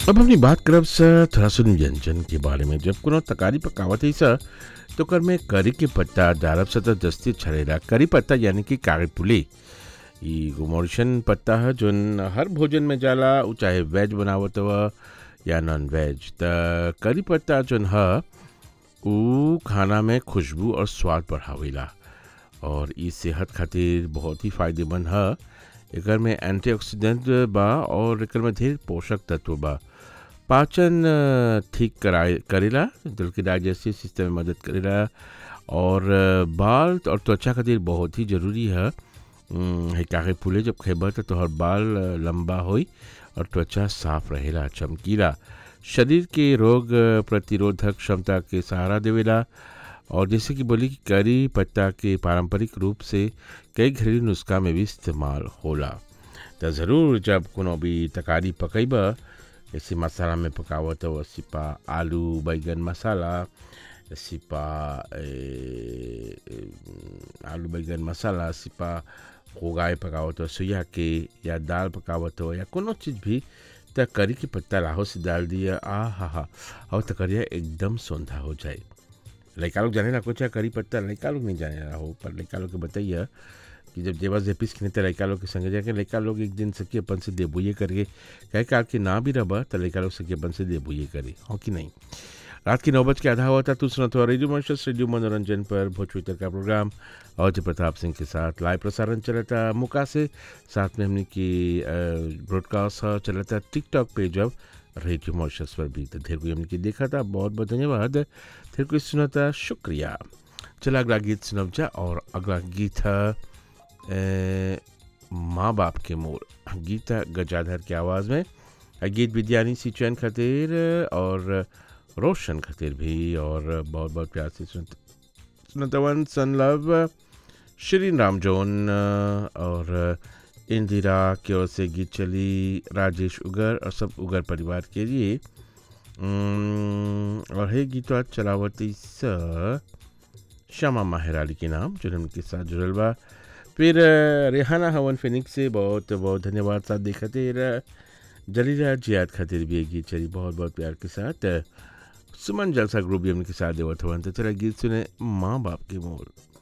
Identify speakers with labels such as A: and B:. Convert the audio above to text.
A: अब अपनी बात करब स थोड़ा सुन व्यंजन के बारे में जब कोनो तकारी पकावत है स तो कर में करी के पत्ता डालब स तो दस्ती छड़ेला करी पत्ता यानी कि कागज पुली ई गुमोरिशन पत्ता है जोन हर भोजन में जाला उ चाहे वेज बनावत हुआ या नॉन वेज त करी पत्ता जोन है उ खाना में खुशबू और स्वाद बढ़ावेला और ई सेहत खातिर बहुत ही फायदेमंद है एकर में एंटीऑक्सीडेंट बा और एकर में ढेर पोषक तत्व बा पाचन अ, ठीक कराए करेला दिल के डाइजेस्टिव सिस्टम में मदद करेला और अ, बाल और त्वचा खातिर बहुत ही जरूरी है उम, है काहे फूले जब खेबा तो तोहर बाल अ, लंबा होई और त्वचा साफ रहेला चमकीला शरीर के रोग अ, प्रतिरोधक क्षमता के सहारा देवेला और जैसे कि बोली कि करी पत्ता के पारंपरिक रूप से कई घरेलू नुस्खा में भी इस्तेमाल होला तो ज़रूर जब कोनो भी तकारी पकैबा जैसे मसाला में पकावत हो सिपा आलू बैगन मसाला सिपा ए, ए, आलू बैगन मसाला सिपा उगाए पकावत हो सोया के या दाल पकावत हो या कोनो चीज़ भी त करी के पत्ता लाहो से डाल दिया आ हा हा और तकरिया एकदम सौंधा हो जाए लड़का लोग जाने ना कुछ है करी पत्ता लड़का लोग नहीं जाने रहा हो पर लड़का लोग के बताइए कि जब देवा जेपिस खिने तो लड़का लोग के संगे जाके लड़का लोग एक दिन सके अपन से देबुए करके कहे काल के ना भी रबा तो लड़का लोग सके अपन से देबुए करे हो कि नहीं रात की नौ बज के आधा हुआ था तू सुना तो रेडियो मॉन्शस रेडियो मनोरंजन पर भोजपुरी का प्रोग्राम और जय प्रताप सिंह के साथ लाइव प्रसारण चला था मुका से साथ में हमने की ब्रॉडकास्ट चला था टिकटॉक पे जब रेडियो मॉन्शस पर भी तो ढेर कोई हमने की देखा था बहुत बहुत धन्यवाद फिर कोई सुना था शुक्रिया चला अगला गीत सुनब जा और अगला गीत है ए, माँ बाप के मोर गीत है गजाधर की आवाज़ में आ गीत विद्यानी सी चैन खातिर और रोशन खातिर भी और बहुत बहुत प्यार से सुनत सुनतवन सन लव श्री राम जोन और इंदिरा की ओर से गीत चली राजेश उगर और सब उगर परिवार के लिए उम्म, और है गीतवा चलावती स श्यामा माहराली के नाम जो उनके साथ जुड़ल बा फिर अ, रेहाना हवन फिनिक्स से बहुत बहुत धन्यवाद साथ दे खातिर अ, जलीला जियाद खातिर भी एक गीत चली बहुत बहुत प्यार के साथ अ, सुमन जलसा ग्रुप भी उनके साथ देवत हवन तो चला गीत सुने माँ बाप के मोर